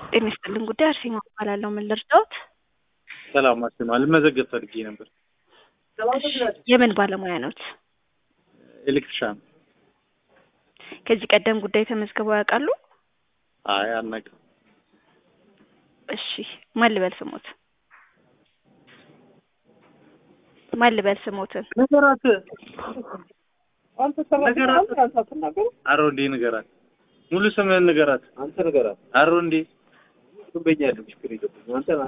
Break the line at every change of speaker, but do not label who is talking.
ጤና ይስጥልን ጉዳይ አርሴማ እባላለሁ። ምን ልርዳዎት?
ሰላም አስማ ልመዘገብ ፈልጌ ነበር።
የምን ባለሙያ ኖት?
ኤሌክትሪሻን።
ከዚህ ቀደም ጉዳይ ተመዝግበው ያውቃሉ?
አይ አናውቅም።
እሺ ማን ልበል ስሞት? ማን ልበል ስሞትን?
ነገራት
አንተ ሰራተኛ አንተ አትናገሩ።
አሮ እንዴ ንገራት። ሙሉ ስምህን ንገራት።
አንተ ንገራት።
አሮ እንዴ
ትበኛለህ ችግር የለብኝም። አንተ